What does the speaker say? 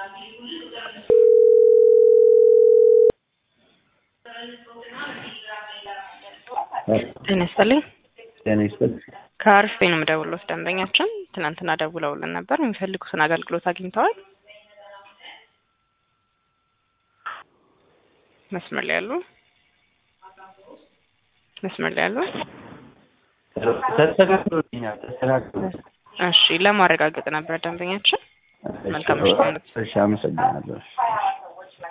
ጤና ይስጥልኝ። ጤና ይስጥልኝ። ከአሪፍ ነው የምደውልዎት። ደንበኛችን ትናንትና ደውለውልን ነበር። የሚፈልጉትን አገልግሎት አግኝተዋል? መስመር ላይ ያሉ መስመር ላይ ያሉ ተስተካክሎልኛል። ተስተካክሎ እሺ፣ ለማረጋገጥ ነበር ደንበኛችን። መልካም ምሽት። እሺ፣ አመሰግናለሁ።